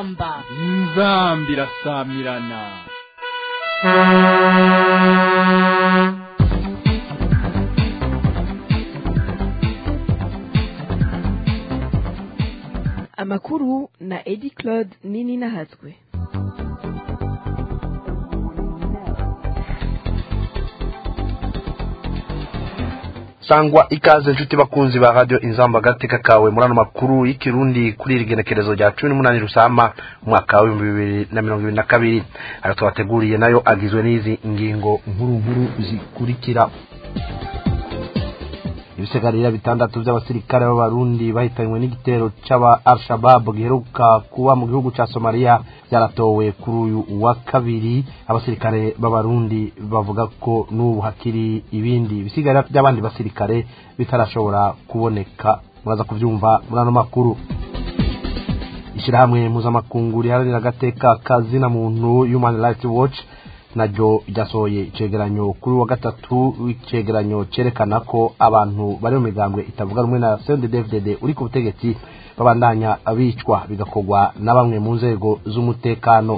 inzamba inzamba irasamirana amakuru na edi claude nini nahatswe sangwa ikaze inshuti bakunzi ba radio inzamba gateka kawe muri ano makuru y'ikirundi kuri iri genekerezo rya cumi n'umunani rusama umwaka w'ibihumbi bibiri na mirongo ibiri na kabiri ayo twabateguriye nayo agizwe n'izi ngingo nkuru nkuru zikurikira ibisigarira bitandatu by'abasirikare b'abarundi bahitanywe n'igitero c'aba al-shabab giheruka kuba mu gihugu ca somaliya byaratowe kuri uyu wa kabiri abasirikare b'abarundi bavuga ko n'ubu hakiri ibindi bisigarira by'abandi basirikare bitarashobora kuboneka muraza kuvyumva muri ano makuru ishirahamwe mpuzamakungu riharanira agateka kazina muntu human rights watch naryo ryasohoye icegeranyo kuri wa gatatu w'icegeranyo cerekana ko abantu bari mu migambwe itavuga rumwe na CNDD-FDD uri ku butegetsi babandanya abicwa bigakorwa na bamwe mu nzego z'umutekano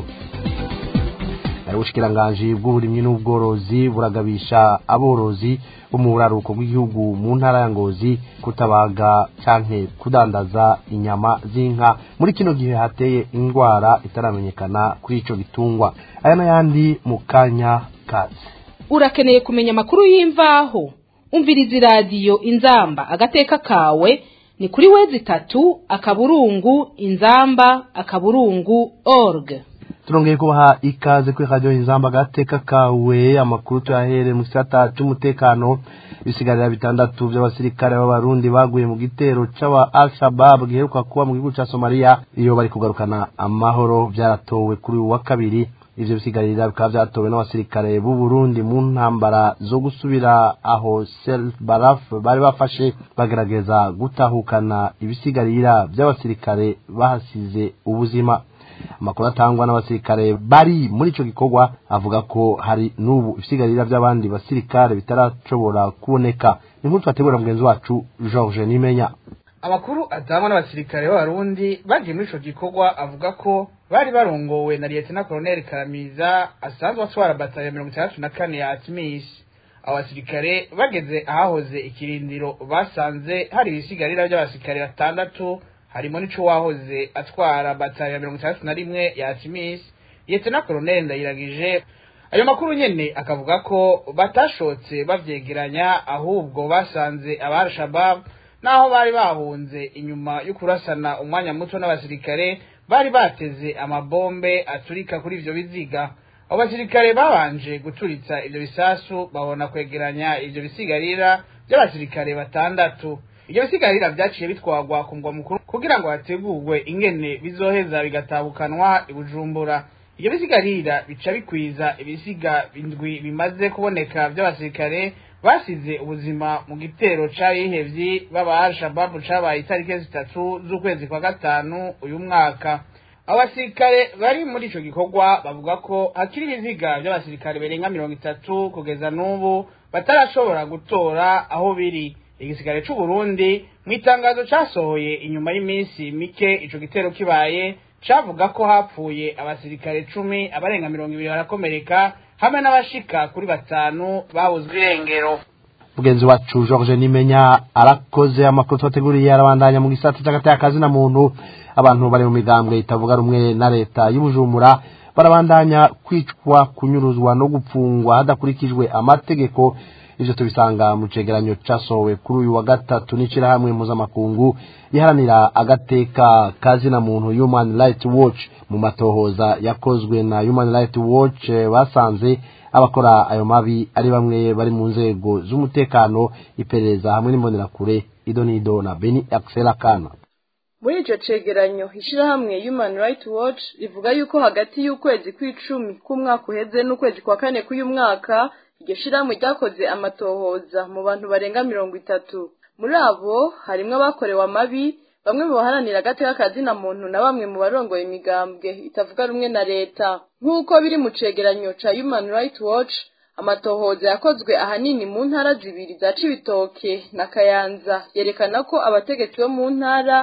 ubushikiranganji bw'uburimyi n'ubworozi buragabisha aborozi bo mu buraruko bw'igihugu mu ntara ya ngozi kutabaga canke kudandaza inyama z'inka muri kino gihe hateye indwara itaramenyekana kuri ico gitungwa aya n'ayandi mu kanya kazi urakeneye kumenya amakuru y'imvaho umviriza iradiyo inzamba agateka kawe ni kuri wezi itatu akaburungu inzamba akaburungu org turongeye kubaha ikaze kuri radio inzamba gateka kawe amakuru tuyahere mu gisata c'umutekano ibisigarira bitandatu by'abasirikare b'abarundi baguye mu gitero c'aba al-shabab giheruka kuba mu gihugu ca somaliya iyo bari kugarukana amahoro byaratowe kuri uyu wa kabiri ivyo bisigarira bikaba vyatowe n'abasirikare b'u Burundi mu ntambara zo gusubira aho Sel Baraf bari bafashe bagerageza gutahukana ibisigarira by'abasirikare bahasize ubuzima amakuru atangwa n'abasirikare bari muri ico gikorwa avuga ko hari n'ubu ibisigarira by'abandi basirikare bitarashobora kuboneka inkuru twategura mugenzi wacu George Nimenya amakuru atangwa n'abasirikare b'abarundi bagiye muri ico gikorwa avuga ko bari barongowe na Lieutenant Colonel Karamiza asanzwe atwara batayo mirongo itandatu na kane ya Atmis abo basirikare bageze ahahoze ikirindiro basanze hari ibisigarira by'abasirikare batandatu harimo n'ico wahoze atwara batayo ya mirongo itandatu na rimwe ya Atmis Lieutenant Colonel Ndayiragije ayo makuru nyene akavuga ko batashotse bavyegeranya ahubwo basanze aba Shabab naho bari bahunze inyuma yo kurasana umwanya muto n'abasirikare bari bateze amabombe aturika kuri ivyo biziga abo basirikare babanje guturitsa ivyo bisasu babona kwegeranya ivyo bisigarira by'abasirikare batandatu ivyo bisigarira vyaciye bitwagwa ku mugwa mukuru kugira ngo hategurwe ingene bizoheza bigatabukanwa i bujumbura ivyo bisigarira bica bikwiza ibisiga indwi bimaze kuboneka vy'abasirikare basize ubuzima mu gitero c'abihevyi b'aba al-shababu cabaye itariki zitatu z'ukwezi kwa gatanu uyu mwaka abo basirikare bari muri ico gikorwa bavuga ko hakiri ibiziga vy'abasirikare berenga mirongo itatu kugeza n'ubu batarashobora gutora aho biri igisirikare c'uburundi mu itangazo casohoye inyuma y'iminsi mike ico gitero kibaye cavuga ko hapfuye abasirikare cumi abarenga mirongo ibiri barakomereka hamwe n'abashika kuri batanu babuzwe irengero mugenzi wacu George Nimenya arakoze amakuru twateguriye arabandanya mu gisata cy'agateka kazi na muntu abantu bari mu migambwe itavuga rumwe na leta y'ubujumbura barabandanya kwicwa kunyuruzwa no gupfungwa hadakurikijwe amategeko ivyo tubisanga mu cegeranyo casohowe kuri uyu wa gatatu n'ishirahamwe mpuzamakungu iharanira agateka kazina muntu human rights watch mu matohoza yakozwe na human rights watch basanze abakora ayo mabi ari bamwe bari mu nzego z'umutekano iperereza hamwe n'imbonerakure ido n'ido na beni axel akana muri ico cegeranyo ishirahamwe human rights watch rivuga yuko hagati y'ukwezi kw'icumi k'umwaka uheze n'ukwezi kwa kane k'uyu mwaka iryo shirahamwe ryakoze amatohoza mu bantu barenga mirongo itatu muri abo harimwo abakorewe amabi bamwe mu baharanira agateka kazina muntu na bamwe mu barongoye imigambwe itavuga rumwe na leta nk'uko biri mu cegeranyo ca human rights watch amatohoza yakozwe ahanini mu ntara zibiri za cibitoke na kayanza yerekana ko abategetsi bo mu ntara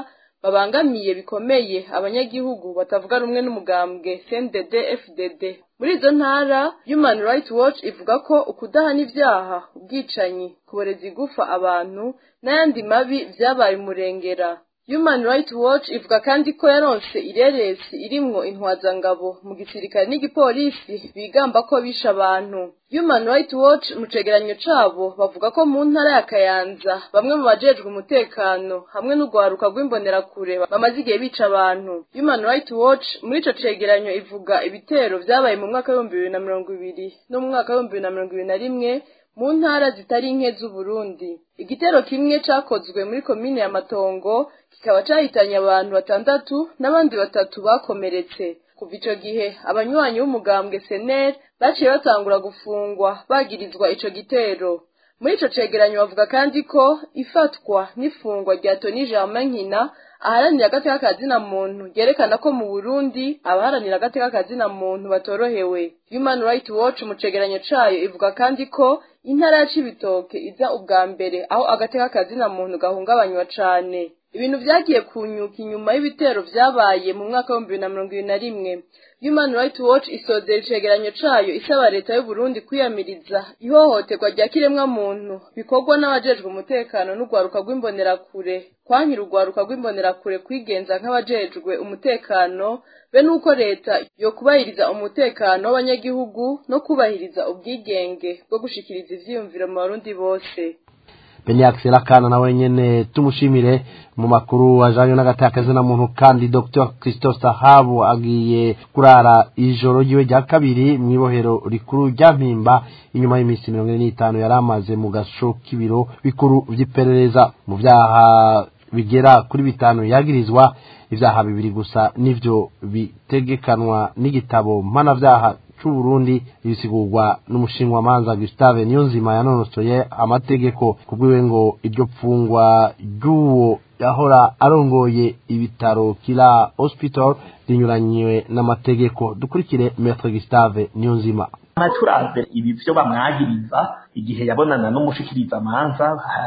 babangamiye bikomeye abanyagihugu batavuga rumwe n'umugambwe CNDD FDD muri izo ntara Human Rights Watch ivuga ko ukudahana ibyaha ubwicanyi kuboreza igufa abantu n'ayandi mabi vyabaye umurengera Human Rights Watch ivuga kandi ko yaronse ireresi irimwo intwazangabo mu gisirikare n'igipolisi bigamba ko bisha abantu Human Rights Watch mu cegeranyo cabo bavuga ko mu ntara ya Kayanza bamwe mu bajejwe umutekano hamwe n'ugwaruka rw'imbonerakure bamaze igihe bica abantu Human Rights Watch muri ico cegeranyo ivuga ibitero vyabaye mu mwaka w'ibihumbi bibiri na mirongo ibiri no mu mwaka w'ibihumbi bibiri na mirongo ibiri na rimwe mu ntara zitari nke z'Uburundi igitero kimwe cakozwe muri komine ya Matongo kikaba cahitanye abantu batandatu n'abandi batatu bakomeretse kuva ico gihe abanywanyi b'umugambwe seneri baciye batangura gufungwa bagirizwa ico gitero muri ico cegeranyo bavuga kandi ko ifatwa n'ifungwa rya Tony Germain Nkina aharanira agateka kazina muntu yerekana ko mu Burundi abaharanira agateka kazina muntu batorohewe Human Rights Watch mu cegeranyo cayo ivuga kandi ko intara ya Cibitoke iza ubwa mbere aho agateka kazina muntu gahungabanywa cane ibintu vyagiye kunyuka inyuma y'ibitero vyabaye mu mwaka w'ibihumbi bibiri na mirongo ibiri na rimwe Human Rights Watch isozera icegeranyo cayo isaba leta y'u Burundi kwiyamiriza ihohoterwa rya kiremwa muntu bikorwa n'abajejwe umutekano n'urwaruka rw'imbonerakure kwankira urwaruka rw'imbonerakure kwigenza nk'abajejwe umutekano be nuko leta yo kubahiriza umutekano w'abanyagihugu no kubahiriza ubwigenge bwo gushikiriza ivyiyumviro mu barundi bose Benyax Lakana nawe nyene tumushimire mu makuru ajanye n'agatakazi na muntu kandi Dr Christophe Sahabu agiye kurara ijoro ryiwe rya kabiri mw'ibohero rikuru rya Mpimba inyuma y'iminsi mirongo ine n'itanu yari amaze mu gasho k'ibiro bikuru vy'iperereza mu vyaha bigera kuri bitanu yagirizwa ivyaha bibiri gusa nivyo bitegekanwa n'igitabo mpanavyaha c'uburundi bisigurwa n'umushinwamanza gustave niyonzima yanonosoye amategeko kubwiwe ngo iryo pfungwa ry'uwo yahora arongoye ibitaro kila hospital rinyuranywe n'amategeko dukurikire maître gustave niyonzima turavye ibi vyo bamwagiriza igihe yabonana n'umushikiriza manza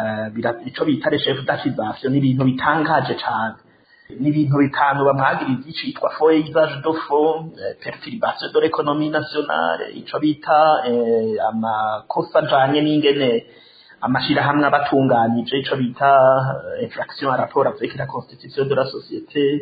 ico bita le chef d'accusation ni ibintu bitangaje cane ni ibintu bitanu bamwagiriza icitwa faux usage de faux perturbation de l'économie nationale ico bita amakosa ajanye n'ingene amashirahamwe abatunganije ico bita infraction à rapport avec la constitution de la société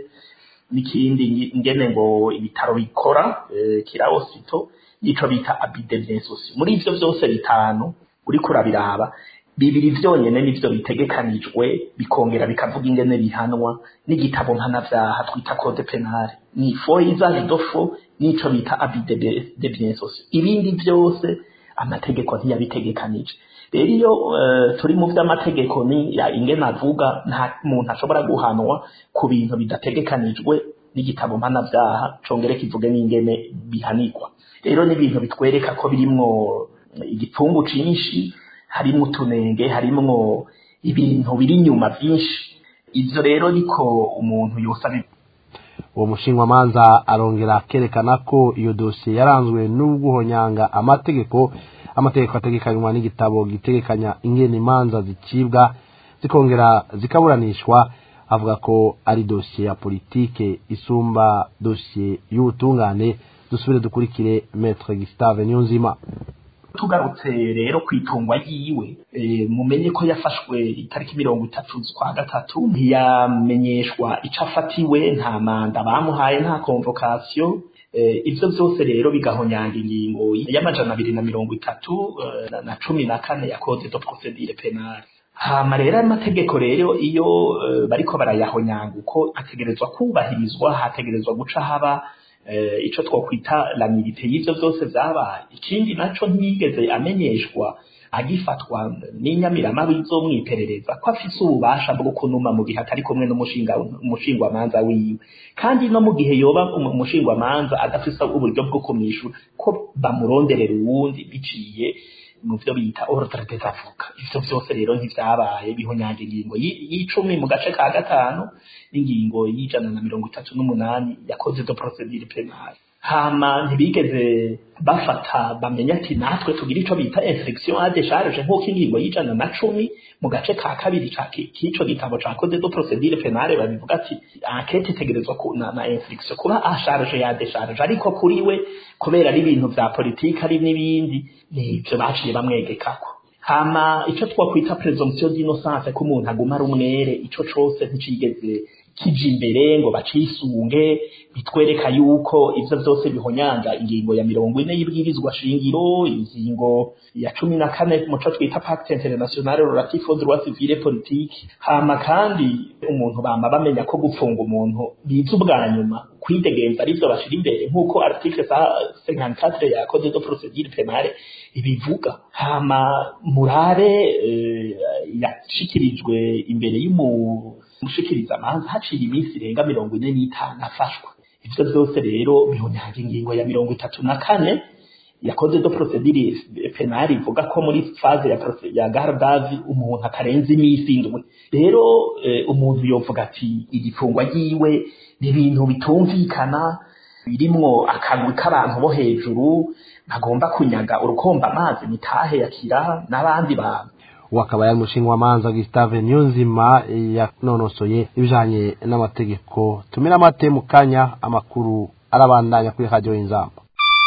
n'ikindi ingene ngo ibitaro bikora kira hospital ico bita abus de biens sociaux muri ivyo vyose bitanu uriko urabiraba bibiri vyonyene nivyo bitegekanijwe bikongera bikavuga ingene bihanwa n'igitabo mpanavyaha twita code penal ni faux usage de faux n'ico bita abus de biens sociaux ibindi vyose amategeko ntiyabitegekanije rero iyo uh, turi mu vy'amategeko ni ingene avuga nta muntu ashobora guhanwa ku bintu bidategekanijwe n'igitabo mpanavyaha congere kivuge n'ingene bihanirwa rero ni ibintu bitwereka ko birimwo igipfungu cinshi harimwo utunenge harimwo ibintu biri inyuma vyinshi ivyo rero niko umuntu yosaba uwo mushingwamanza arongera akerekana ko iyo dosiye yaranzwe n'uguhonyanga amategeko amategeko ategekanywa n'igitabo gitegekanya ingene imanza zicibwa zikongera zikaburanishwa avuga ko ari dosiye ya politike isumba dosiye y'ubutungane dusubire dukurikire maître Gustave Niyonzima tugarutse rero kwitungwa yiwe e, mumenye ko yafashwe itariki mirongo itatu z'ukwa gatatu ntiyamenyeshwa ico afatiwe nta manda bamuhaye nta convocation e, ivyo vyose rero bigahonyanga ingingo y'amajana abiri na mirongo itatu e, na cumi na kane ya code de procedure penale hama rero amategeko rero iyo uh, bariko barayahonyanga uko ategerezwa kubahirizwa hategerezwa guca haba uh, ico twokwita la milite y'ivyo vyose vyabaye ikindi naco ntiyigeze amenyeshwa agifatwa n'inyamirama bizomwiperereza ko afise ububasha bwo kunuma mu gihe atari kumwe n'umushinga umushingwamanza wiwe kandi no mu gihe yoba umushingwamanza adafise uburyo bwo kumwishura ko bamuronderera uwundi biciye mu byo bita ordre des avocats ivyo vyose rero ntivyabaye bihonyanga ingingo y'icumi mu gace ka gatanu n'ingingo y'ijana na mirongo itatu n'umunani ya code de procedure penale hama ntibigeze bafata bamenya ati natwe tugira ico bita infection à décharge nk'uko ingingo y'ijana na cumi mu gace ka kabiri k'ico gitabo ca code de procédure pénale babivuga ati enquête itegerezwa na, na infection kuba à charge ya décharge ariko kuri we kubera ari ibintu vya politike ari n'ibindi nivyo baciye bamwegekako hama ico twakwita presomption d'innocence ko umuntu aguma ari umwere ico cose nticigeze kija imbere ngo bacisunge bitwereka yuko ivyo vyose bihonyanga ingingo ya mirongo ine y'ibwirizwa shingiro ingingo ya cumi na kane muco twita pacte internationale relatif aux droits civils et politiques hama kandi umuntu bama bamenya ko gupfunga umuntu biza ubwa nyuma kwidegenza arivyo bashira imbere nk'uko article sa 54 ya code de procédure pénale ibivuga hama murare uh, yashikirijwe imbere y'umu umushikiriza amanza haciye iminsi irenga mirongo ine n'itanu afashwa ivyo vyose rero bihonyanga ingingo ya mirongo itatu na kane ya code de procedure penale ivuga ko muri phase ya, ya gardavi umuntu atarenze iminsi indwi rero eh, umuntu yovuga ati igifungwa ryiwe ni ibintu bitumvikana birimwo akagwi k'abantu bo hejuru bagomba kunyaga urukomba amazi mitahe yakira n'abandi bantu wakaba yari umushingamanza Gustave Niyonzima yanonosoye ibijanye n'amategeko tumira amate mu kanya amakuru arabandanya kuri radio inzamba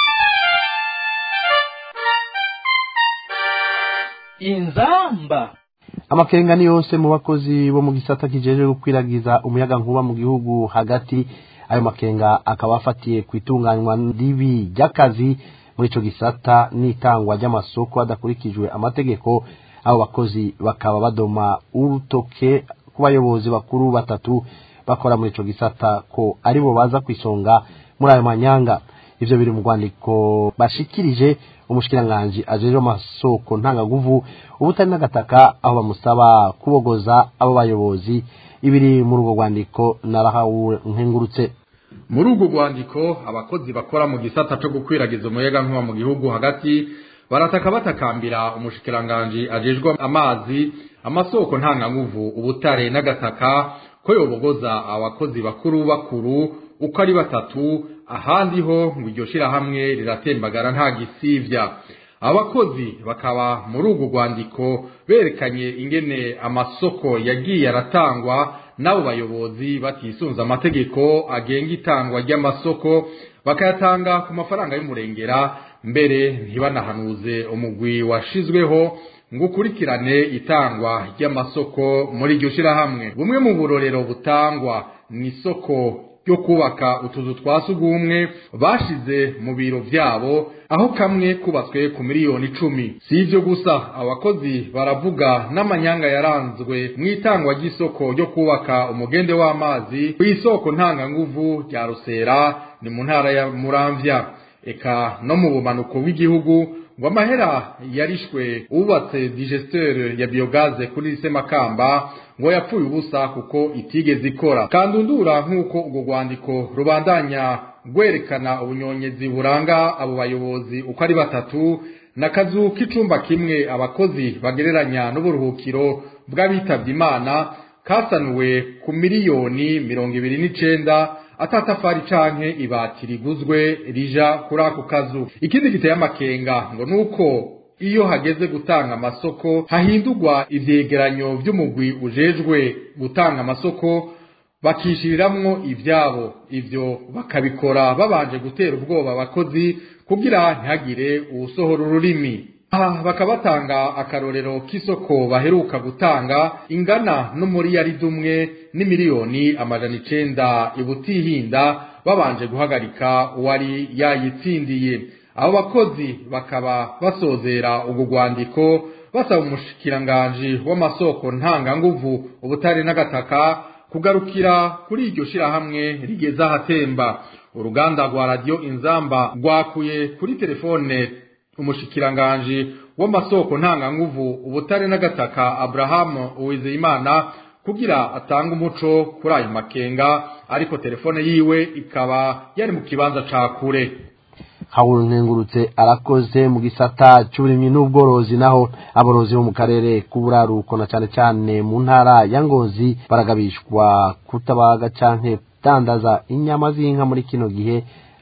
inzamba amakenga ni yose mu bakozi bo mu gisata kijeje gukwiragiza umuyaga nkuba mu gihugu hagati ayo makenga akaba afatiye ku itunganywa ribi ry'akazi muri ico gisata n'itangwa ry'amasoko hadakurikijwe amategeko abo bakozi bakaba badoma urutoke ku bayobozi bakuru batatu bakora muri ico gisata ko aribo baza kwisonga muri ayo manyanga ivyo biri mu rwandiko bashikirije umushikiranganji ajejwe amasoko ntangaguvu ubutari n'agataka aho bamusaba kubogoza abo bayobozi ibiri muri urwo rwandiko narahawe nkengurutse muri urwo rwandiko abakozi bakora mu gisata co gukwiragiza umuyaga nkuba mu gihugu hagati barataka batakambira umushikiranganji ajejwe amazi amasoko ntanganguvu ubutare n'agataka ko yobogoza abakozi bakuru bakuru uko ari batatu ahandi ho ngo iryo shirahamwe riratembagara nta gisivya abakozi bakaba muri urwo rwandiko berekanye ingene amasoko yagiye aratangwa n'abo bayobozi batisunze amategeko agenga itangwa ry'amasoko bakayatanga ku mafaranga y'umurengera mbere ntibanahanuze umugwi washizweho ngo ukurikirane itangwa ry'amasoko muri iryo shirahamwe bumwe mu burorero butangwa mu isoko ryo kubaka utuzu twa sugumwe bashize mu biro vyabo aho kamwe kubatswe ku miliyoni icumi si ivyo gusa abakozi baravuga n'amanyanga yaranzwe mu itangwa ry'isoko ryo kubaka umugende w'amazi ku isoko ntanganguvu rya rusera ni mu ntara ya muramvya eka no mu bumanuko bw'igihugu ngo amahera yarishwe ubatse digesteur ya biogaze kuri semakamba ngo yapfuye ubusa kuko itigeze ikora kandundura nk'uko urwo rwandiko rubandanya rwerekana ubunyonyezi buranga abo bayobozi uko ari batatu n'akazu k'icumba kimwe abakozi bagereranya n'uburuhukiro bw'abitabye imana kasanuwe ku miliyoni mirongo ibiri n'icenda atatafari canke ibati riguzwe rija kuri ako kazu ikindi giteye amakenga ngo nuko iyo hageze gutanga amasoko hahindurwa ivyegeranyo vy'umugwi ujejwe gutanga amasoko bakishiriramwo ivyabo ivyo bakabikora babanje gutera ubwoba abakozi kugira ntihagire uwusohora ururimi aha bakabatanga akarorero k'isoko baheruka gutanga ingana n'umuriyaridi umwe n'imiliyoni amajana icenda ibutihinda babanje guhagarika uwari yayitsindiye abo bakozi bakaba basozera urwo rwandiko basaba umushikiranganji w'amasoko ntanganguvu ubutare n'agataka kugarukira kuri iryo shirahamwe rigeze ahatemba uruganda rwa radiyo inzamba rwakuye kuri telefone umushikiranganji w'amasoko ntanganguvu ubutare n'agataka Abraham Uwizeyimana kugira atanga umuco kuri ayo makenga ariko telefone yiwe ikaba yari mu kibanza ca kure hawuru nkengurutse arakoze mu gisata cy'uburimyi n'ubworozi naho aborozi bo mu karere k'uburaruko na cyane cyane mu ntara ya ngozi baragabishwa kutabaga canke kudandaza inyama z'inka muri kino gihe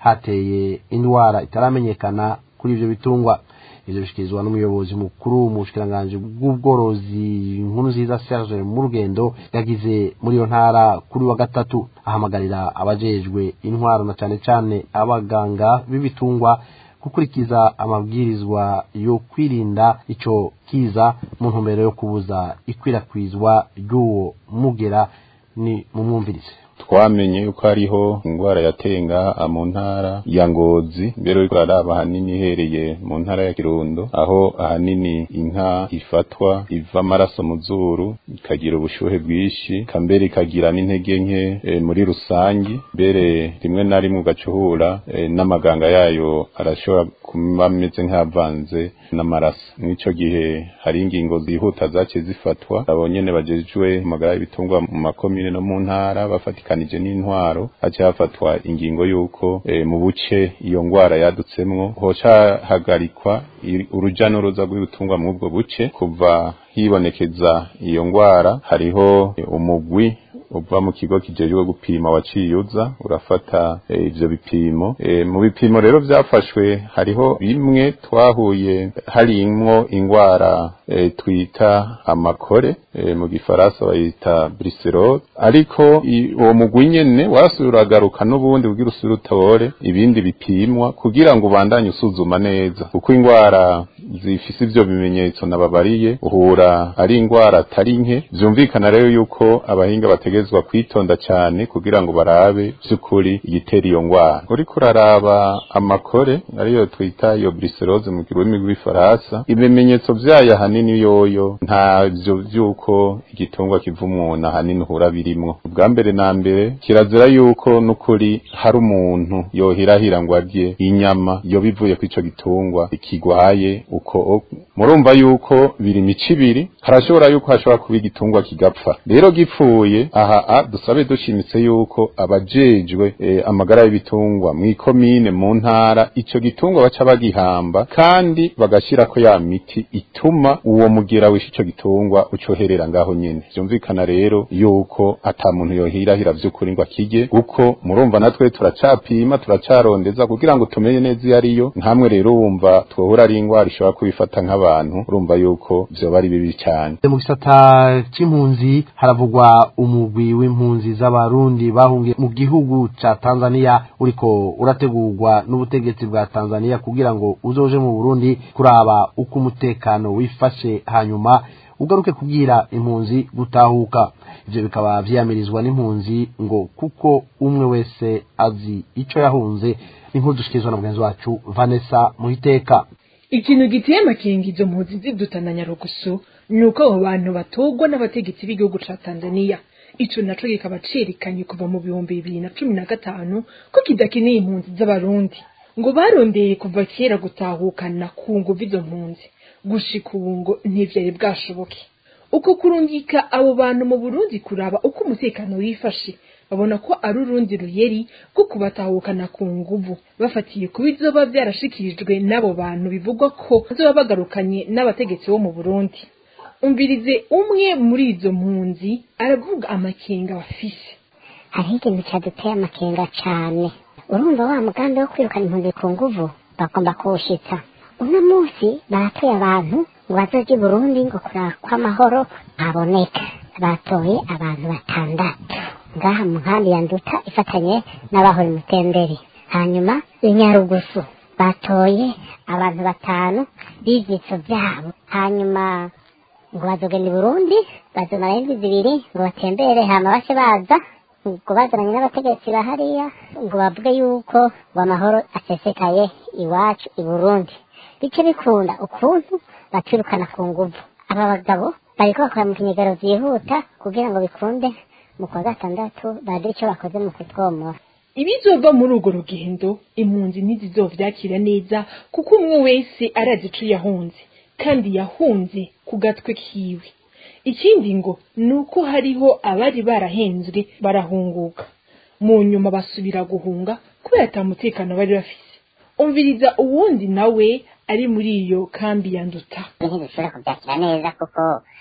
hateye indwara itaramenyekana kuri ivyo bitungwa ivyo bishikirizwa n'umuyobozi mukuru mu bushikiranganji bw'ubworozi nkuru nziza Serge mu rugendo yagize muri iyo ntara kuri wa gatatu ahamagarira abajejwe intwaro na cane cane abaganga b'ibitungwa gukurikiza amabwirizwa yo kwirinda ico kiza mu ntumbero yo kubuza ikwirakwizwa ry'uwo mugera ni mumwumvirize twamenye yuko hariho indwara yatenga mu ntara ya ngozi mbere yuko araba ahanini ihereye mu ntara ya kirundo aho ahanini inka ifatwa iva amaraso mu zuru ikagira ubushuhe bwinshi kambere ikagira n'intege nke e, muri rusangi mbere rimwe na rimwe ugacuhura e, n'amaganga yayo arashobora kuba ameze nk'avanze n'amaraso mw'ico gihe hari ingingo zihuta zaciye zifatwa abo nyene bajejwe amagara y'ibitungwa mu makomine no mu ntara bafatikanije n'intwaro haciye hafatwa ingingo y'uko e, mu buce iyo ngwara yadutsemwo hoca hagarikwa uruja n'uruza rw'ibitungwa mu ubwo buce kuva hibonekeza iyo ngwara hariho umugwi uva mu kigo kijejwe gupima waciyuza urafata ivyo bipimo e, mu bipimo rero vyafashwe hariho bimwe twahuye harimwo ingwara e, twita amakore e, mu gifaransa bayita briserol ariko uwo mugwi nyene warasuye uragaruka n'ubundi kugira usubire utore ibindi bipimwa kugira ngo ubandanye usuzuma neza kuko ingwara zifise ivyo bimenyetso nababariye uhura ari ingwara atari nke vyumvikana rero yuko abahinga bategezwa kwitonda cyane kugira ngo barabe vy'ukuri igitera iyo ngwara uriko uraraba amakore ariyo twita iyo briserose mu rurimi rw'ifaransa ibimenyetso vyayo ahanini yoyo ntavyo vy'uko igitungwa kiva umuntu ahanini uhura birimwo ubwa mbere na mbere kirazira yuko n'ukuri hari umuntu yohirahira ngo arye inyama yo bivuye kw'ico gitungwa ikigwaye uko murumva yuko biri mico ibiri harashobora yuko hashobora kuba igitungwa kigapfa rero gipfuye aha dusabe dushimitse yuko abajejwe e, amagara y'ibitungwa mw'ikomine mu ntara ico gitungwa baca bagihamba kandi bagashirako ya miti ituma uwo mugera wishe ico gitungwa ucoherera ngaho nyene vyumvikana rero yuko ata muntu yohirahira vy'ukuri ngo akirye kuko murumva natwe turacapima turacarondeza kugira ngo tumenye neza iyo ariyo nkamwe rero wumva twohura ari ingwara ishobora kubifata nk'abantu urumva yuko vyoba ari bibi cyane mu gisata c'impunzi haravugwa umugwi w'impunzi z'abarundi bahungiye mu gihugu ca Tanzania uriko urategurwa n'ubutegetsi bwa Tanzania kugira ngo uzoje mu Burundi kuraba uko umutekano wifashe hanyuma ugaruke kubwira impunzi gutahuka ivyo bikaba vyamirizwa n'impunzi ngo kuko umwe wese azi ico yahunze inkuru dushikizwa na mugenzi wacu Vanessa Muhiteka ikintu giteye amakenga izo mpunzi zidutana nyarugusu ni uko abo bantu batogwa n'abategetsi b'igihugu ca tanzaniya ico naco kikaba cerekanye kuva mu bihumbi bibiri na cumi na gatanu ko kidakeneye impunzi z'abarundi ngo barondeye kuva kera gutahukana ku nguvu izo mpunzi gushika ubu ngo ntivyari bwashoboke uko kurungika abo bantu mu burundi kuraba uko umutekano wifashe babona ko ari urundi ruyeri rwo kubatahukana ku nguvu bafatiye ku bizoba vyarashikirijwe n'abo bantu bivugwa ko bazoba bagarukanye n'abategetsi bo mu burundi umvirize umwe muri izo mpunzi aravuga amakenga bafise hariho ikintu cyaduteye amakenga cane urumva wa mugambi wo kwirukana impunzi ku nguvu bagomba kuwushitsa uno munsi baratoye abantu ngo bazoje i burundi ngo kuraba ko amahoro haboneka batoye abantu batandatu ngaha mu nkambi ya nduta ifatanye n'abahora imutembere hanyuma inyarugusu batoye abantu batanu b'ivyitso vyabo hanyuma ngo bazogenda i burundi bazomara indwi zibiri ngo batembere hama bace baza ngo bazananye n'abategetsi bahariya ngo bavuge yuko ngo amahoro asesekaye iwacu i burundi bice bikunda ukuntu batwirukana ku nguvu aba bagabo bariko bakora mu kinyegero vyihuta kugira ngo bikunde mu kwa gatandatu bagire ico bakoze mu kutwomora ibizova muri urwo rugendo impunzi ntizizovyakira neza kuko umwe wese arazi ico yahunze kandi yahunze ku gatwe kiwe ikindi ngo ni uko hariho abari barahenzwe barahunguka mu nyuma basubira guhunga kubera ata mutekano bari bafise umviriza uwundi nawe ari muri iyo kambi ya nduta ntibishobora kubyakira neza kuko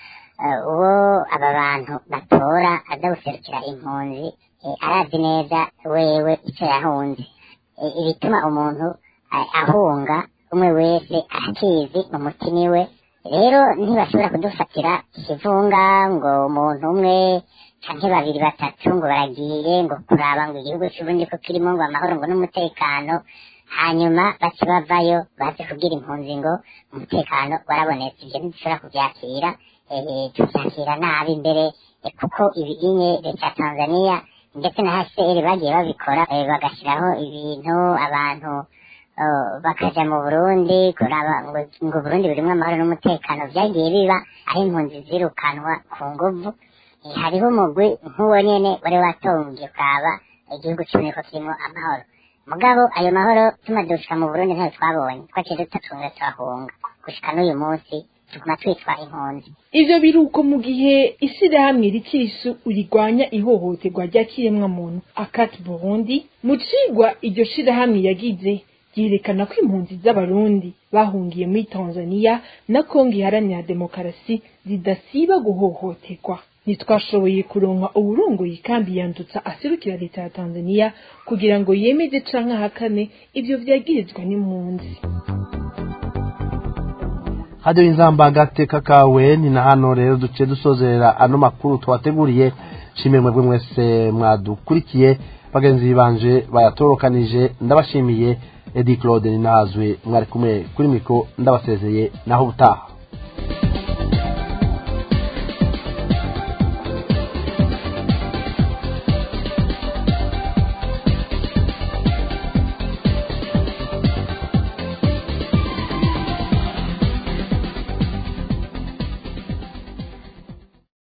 uwo aba bantu batora aza guserukira impunzi arazi neza wewe icyo yahunze i- ibituma umuntu a- ahunga umwe wese akizi mu mutima iwe rero ntibashobora kudufatira ikivunga ngo umuntu umwe canke babiri batatu ngo baragiye ngo kuraba ngo igihugu c'uburundi ko kirimo ngo amahoro ngo n'umutekano hanyuma bace bavayo baze kubwira impunzi ngo umutekano warabonetse ivyo ntidushobora kuvyakira eh, tuvyakira nabi mbere eh, kuko ibinye leta ya tanzania ndetse na hcr bagiye babikora eh, bagashyiraho ibintu abantu eh, bakaja mu burundi kuraba ngo ngo burundi burimwo amahoro n'umutekano vyagiye biba aho impunzi zirukanwa ku nguvu Eh, hariho umugwi nk'uwo nyene wari watongiye ukaba igihugu cumi ko kirimo amahoro mugabo ayo mahoro tumaze gushika mu burundi ntayo twabonye twaciye dutatunga turahunga gushika n'uyu munsi tuguma twitwa impunzi ivyo biruko mu gihe ishyirahamwe rikirisu rigwanya ihohoterwa ry'akiremwa muntu akati burundi mu cigwa iryo shirahamwe yagize ryerekana ko impunzi z'abarundi bahungiye muri tanzania na kongo iharanira demokarasi zidasiba guhohoterwa ntitwashoboye kuronka uburongoye kandi yandutsa aserukira leta ya tanzania kugira ngo yemeze canke ahakane ivyo vyagirizwa n'impunzi hajyaho inzamba agateka kawe ni na hano rero duce dusozerera ano makuru twateguriye nshimiye mwebwe mwese mwadukurikiye bagenzi banje bayatorokanije ndabashimiye edi claude ninazwe mwari kumwe kuri mikoro ndabasezeye naho ubutaha